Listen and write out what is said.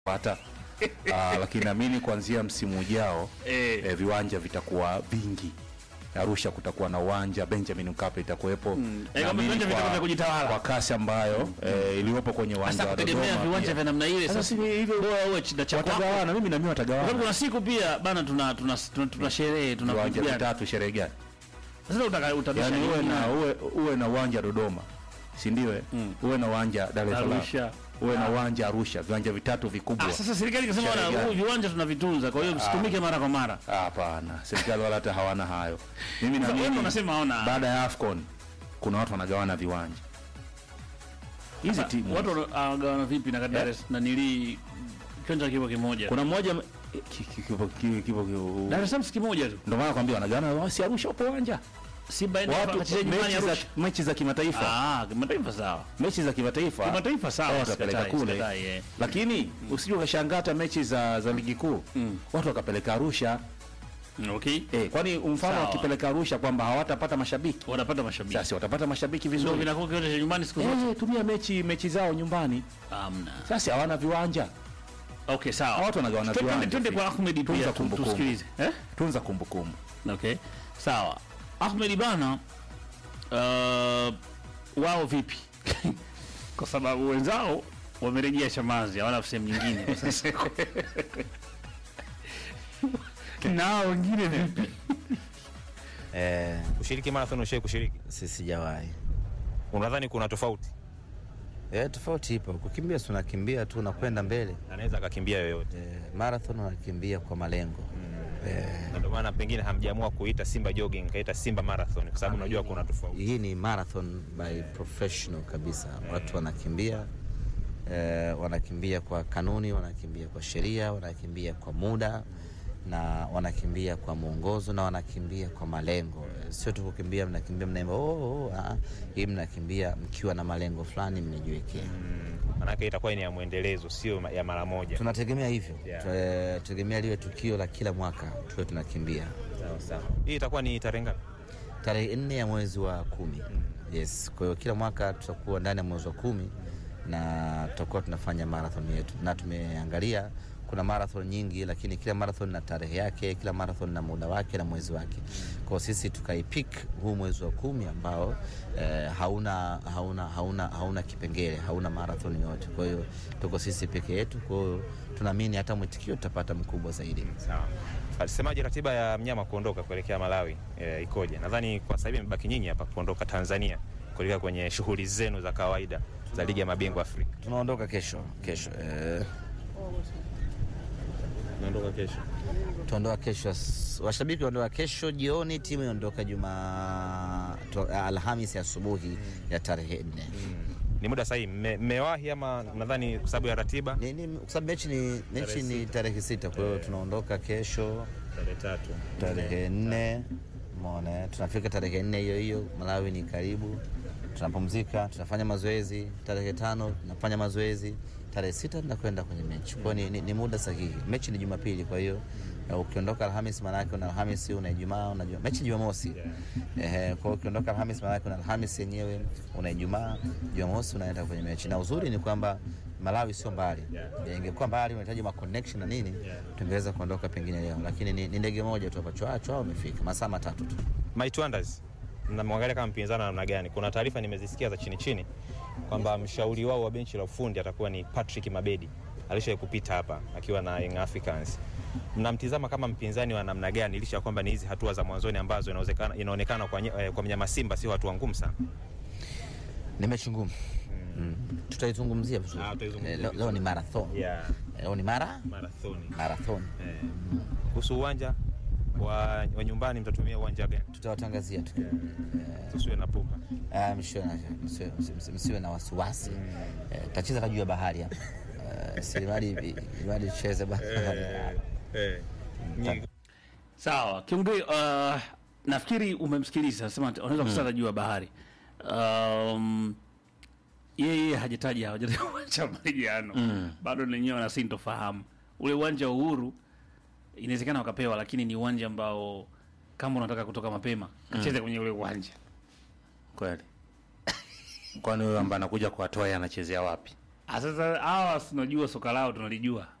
pata uh, lakini naamini kuanzia msimu ujao Eh. eh, viwanja vitakuwa vingi. Arusha kutakuwa na uwanja, Benjamin Mkapa itakuwepo. Eh, kama Naamini viwanja kwa- vitakuwa vya kujitawala. kwa kasi ambayo eh, iliyopo kwenye uwanja Sasa wa kutegemea Dodoma viwanja pia. vya namna ile Sasa sasa si hivyo bora uwe chida cha kwako. watagawana, mimi na mimi Kwa sababu watagawana kuna siku pia bana tuna tuna tuna, tuna sherehe tuna viwanja vitu gani. vitatu, sherehe gani? Sasa utaka utabisha Yani uwe nini? na uwe, uwe na uwanja Dodoma, si ndio? eh? Uwe na uwanja Dar es Salaam, Arusha. uwe na uwanja Arusha, viwanja vitatu vikubwa. Ah, sasa serikali ikasema Sherehe bwana, gani? huu viwanja tunavitunza, kwa hiyo msitumike mara kwa mara. Ah, Hapana, serikali wala hata hawana hayo. Mimi Sasa wewe naamini unasema haona baada ya AFCON kuna watu wanagawana viwanja hizi timu. watu wanagawana vipi na Dar es na nili kiwanja kipo kimoja. Kuna mmoja ki- ki- kipo ki- kipo ki- Dar es Salaam si kimoja tu. ndio maana nakwambia wanagawana, si Arusha upo uwanja Simba ende watu wakacheza nyumbani mechi za, Arusha. mechi za kimataifa Ah, kimataifa sawa. mechi za kimataifa Kimataifa sawa, wao watapeleka sikatai, kule sikatai, eh. lakini usije ukashangaa hata mechi za, za ligi kuu watu wakapeleka Arusha Okay. eh, kwani mfano Sawa. wakipeleka Arusha kwamba hawatapata mashabiki Wanapata mashabiki. sasa watapata mashabiki Ndio vizuri vinakuwa kiwanja cha nyumbani siku zote. eh, tumia mechi mechi zao nyumbani Hamna. sasa hawana viwanja Okay, sawa. Watu wanagawana Twende- viwanja Twende pia. kwa Ahmed Tunza pia tu- kumbukumbu. tusikilize. Eh? tunza kumbukumbu Okay. Sawa. Ahmed bana uh, wao vipi? kwa sababu wenzao wamerejea Chamazi, hawana sehemu nyingine kwa sasa. na hao wengine vipi? Eh, Kushiriki marathon ushai kushiriki? si sijawahi. Unadhani kuna tofauti? Eh, tofauti ipo. Kukimbia si unakimbia tu unakwenda mbele. Anaweza akakimbia yoyote, Eh, marathon unakimbia kwa malengo. Eh, na ndio maana pengine hamjaamua kuita Simba jogging, kaita Simba marathon kwa sababu unajua kuna tofauti. hii ni marathon by professional kabisa. Watu wanakimbia eh, wanakimbia kwa kanuni, wanakimbia kwa sheria, wanakimbia kwa muda na wanakimbia kwa mwongozo na wanakimbia kwa malengo. Eh, Sio tu kukimbia mnakimbia mnaimba oh, oh, ah. Hii mnakimbia mkiwa na malengo fulani mmejiwekea. Maanake itakuwa ni ya mwendelezo, sio ya mara moja. Tunategemea hivyo Yeah. tunategemea liwe tukio la kila mwaka tuwe tunakimbia Sawa sawa. Hii itakuwa ni tarehe ngapi? tarehe nne ya mwezi wa kumi. Yes, kwa hiyo kila mwaka tutakuwa ndani ya mwezi wa kumi na tutakuwa tunafanya marathon yetu, na tumeangalia kuna marathon nyingi, lakini kila marathon na tarehe yake, kila marathon na muda wake na mwezi wake. Kwa hiyo sisi tukaipik huu mwezi wa kumi ambao eh, hauna, hauna, hauna, hauna kipengele, hauna marathon yote. Kwa hiyo tuko sisi peke yetu, kwa hiyo tunaamini hata mwitikio tutapata mkubwa zaidi. Sawa. Alisemaje ratiba ya mnyama kuondoka kuelekea Malawi e, ikoje? Nadhani kwa sasa hivi imebaki nyinyi hapa kuondoka Tanzania kuelekea kwenye shughuli zenu za kawaida za ligi ya mabingwa Afrika. Tunaondoka kesho kesho eh, Naondoka kesho. tuondoka kesho as- washabiki waondoka kesho jioni, timu iondoka juma tu- Alhamisi asubuhi ya tarehe nne. Ni muda sahihi, mme- mmewahi ama nadhani kwa sababu ya ratiba? Ni- ni- Kwa sababu mechi ni, mechi ni tarehe sita, kwa hiyo tunaondoka kesho Tarehe tatu. tarehe nne mona, tunafika tarehe nne hiyo hiyo. Malawi ni karibu, tunapumzika, tunafanya mazoezi. Tarehe tano tunafanya mazoezi, tarehe sita tunakwenda kwenye mechi. Kwa hiyo ni, ni, ni muda sahihi. Mechi ni Jumapili, kwa hiyo eh, ukiondoka Alhamis maana yake una Alhamisi, una Ijumaa, una Juma- mechi Jumamosi. Ehe, kwa hiyo ukiondoka Alhamis maana yake una Alhamisi yenyewe, una Ijumaa, Jumamosi unaenda kwenye mechi. Na uzuri ni kwamba Malawi sio mbali. Eh, Ingekuwa mbali unahitaji ma connection na nini, tungeweza kuondoka pengine leo, lakini ni, ni ndege moja tu hapa chwa chwa, umefika masaa matatu tu. Might Wonders mnamwangalia kama mpinzani namna gani? Kuna taarifa nimezisikia za chini chini kwamba mshauri wao wa benchi la ufundi atakuwa ni Patrick Mabedi, alishawahi kupita hapa akiwa na Young Africans. Mnamtizama kama mpinzani wa namna gani, licha ya kwamba ni hizi hatua za mwanzoni ambazo inawezekana inaonekana kwa, nye- eh, kwa mnyama Simba sio hatua ngumu sana. Ni mechi ngumu mm. Tutaizungumzia vizuri. Ah, tutaizungumzia Eh, leo, leo ni marathon Yeah, Eh, leo ni mara marathoni. marathon, Kuhusu uwanja wa, wa nyumbani mtatumia uwanja gani? tutawatangazia tu. Tusiwe na pupa. Ah, msiwe na, msiwe, msiwe- msiwe na wasiwasi eh, tacheza hata juu ya bahari hapa eh, si mradi mradi tucheze bahari Nyingi- Sawa. Kiongei uh, nafikiri umemsikiliza sema unaweza kusala juu ya bahari. Um, yeye hajataja hajataja uwanja wa marejeano bado nenyewe wana sintofahamu ule uwanja wa Uhuru inawezekana wakapewa, lakini ni uwanja ambao kama unataka kutoka mapema kacheze kwenye ule uwanja. kweli kwani huyo ambaye anakuja kuwatoa yeye anachezea wapi Ah, Sasa hawa tunajua soka lao tunalijua